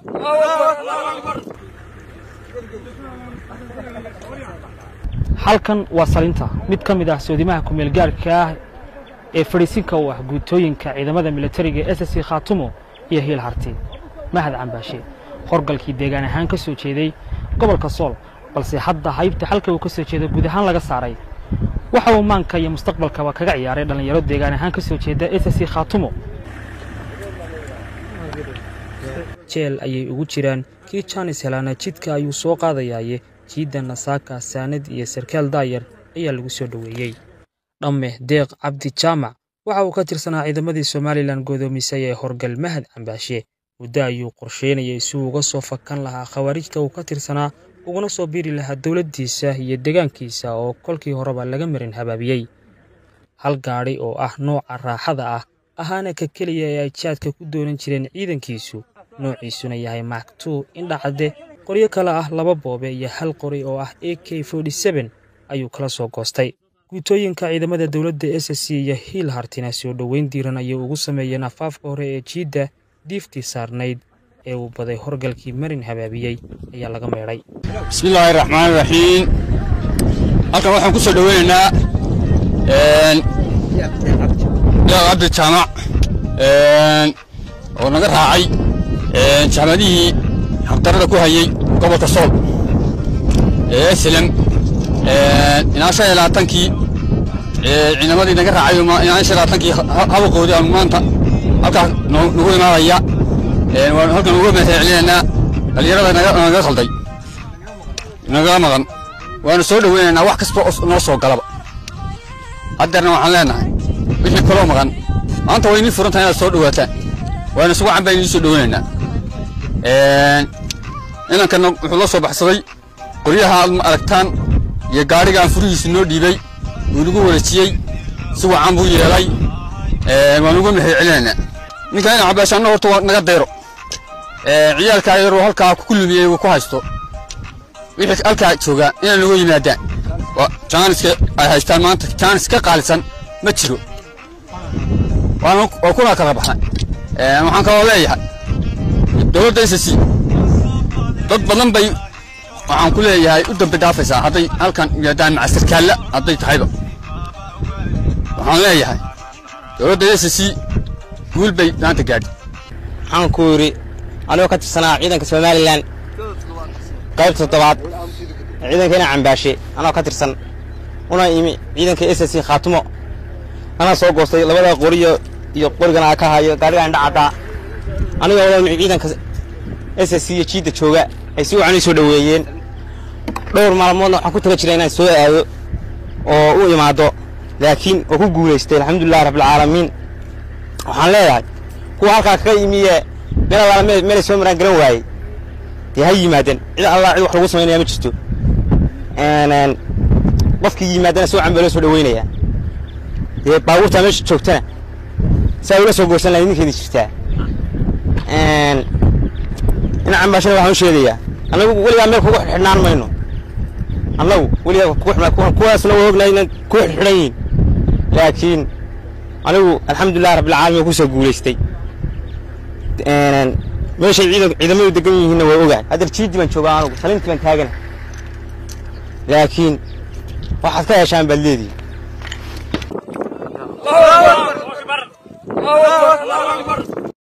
halkan waa salinta mid ka mid ah soodimaha kumeel gaarhka ah ee fadhiisinka u ah guutooyinka ciidamada militariga s s khaatumo iyo hiil harti mahad cambaashe horgalkii deegaan ahaan ka soo jeeday gobolka sool balse hadda haybta halka uu ka soo jeedo guud ahaan laga saaray waxa uu maanka iyo mustaqbalkaba kaga ciyaaray dhallinyaro deegaan ahaan ka soo jeeda s s khaatumo jeel ayay ugu jiraan kii jaanis helaana jidka ayuu soo qaadayaaye jiidda nasaaka saanad iyo sarkaal daayar ayaa lagu soo dhoweeyey dhamme deeq cabdi jaamac waxa uu ka tirsanaa ciidamadii somalilan godoomisay ee horgal mahad cambaashe muddo ayuu qorsheynayay si uu uga soo fakan lahaa khawaarijta uu ka tirsanaa uguna soo biiri lahaa dowladdiisa iyo deegaankiisa oo kolkii horeba laga marin habaabiyey hal gaadhi oo ah nooca raaxada ah ahaana ka keliya ee ay jaadka ku doonan jireen ciidankiisu noociisuna yahay maktuu indhacadde qoryo kale ah laba boobe iyo hal qori oo ah a k ayuu kala soo goostay guutooyinka ciidamada dowladda s c iyo hiil hartina soo dhoweyn diiran ayay ugu sameeyeen afaafka hore ee jiidda diiftii saarnayd ee uu baday horgalkii marin habaabiyey ayaa laga meedhay bismillaahi raxmaan raxiim halkan waxaan ku soo dhoweynaynaa deeq cabdi jaamac oo naga raacay jamadihii habdarada ku hayey gobolka sool ee slem inaa shan iyo labaatankii ciidamadii naga raacay inaa shan iyo labaatankii habaqoodii aanu maanta halkaas nagu imaanaya waanu halkan uga mahadcelinaynaa dhallinyarada naga khalday naga maqan waanu soo dhoweynaynaa wax kasta oo noo soo galaba haddeerna waxaan leenahay wixii kaloo maqan maanta way inii furan tahay inaad soo dhowaataan waanu isugu cambaan idiin soo dhoweynaynaa inankana wuxuu la soo baxsaday qoryaha aad ma aragtaan iyo gaadhigaan furihiisu noo dhiibay wuu nagu wareejiyey si wacan buu yeelay waan uga mahad celinaynaa ninkan ina cabaashaanna horta waa naga dayro ciyaalkaa yaroo halkaa ku lumiyey uu ku haysto wixii halkaa joogaa inay nagu yimaadaan jaaniska ay haystaan maanta jaanis ka qaalisan ma jiro waa kuna kala baxnay waxaan kaloo leeyahay dowladda s c dad badan bay waxaan ku leeyahay u dambi dhaafaysaa hadday halkan yimaadaan maca sarkaalla hadday tahayba waxaan leeyahay dowladda s c guul bay maanta gaadhi waxaan ku yidhi anigoo ka tirsanaa ciidanka somalilan qaybta toddobaad ee ciidankeena cambaashe anoo ka tirsan una imi ciidanka s c khaatumo anaa soo goostay labada qoriyo iyo qorigana ka hayo gaadhiga indha caddaa anigoo wada ciidanka s c iyo jiidda jooga ay si wacan ii soo dhoweeyeen dhowr maalmoodna waxaan ku taga jiray inaan soo aado oo u imaado laakiin oo ku guulaystay alxamdulilahi rabbilcaalamiin waxaan leeyahay kuwa halkaa kaga yimiye meel allaala meelay soo maraan garan waayey dee ha yimaadeen cid allah cid wax lagu samaynaya ma jirto qofkii yimaadana si wacan baa loo soo dhoweynayaa dee baabuurtaa meesha joogtana saa ula soo goorsan lahay ninkeedi jirtaa ina cambaashana waxaan u sheegayaa annagu weligaa meel kugu xidhnaan mayno annagu weligaa kuwaasna waa ognahay inaan ku xidhan yihin laakiin anigu alxamdulilah rabbilcaalamiin ku soo guulaystay meeshay ciidamadu degan yihiinna waa ogahay haddar jiiddi baan joogaa anugu salintii baan taagana laakiin waxaad ka heshaan baad leedihi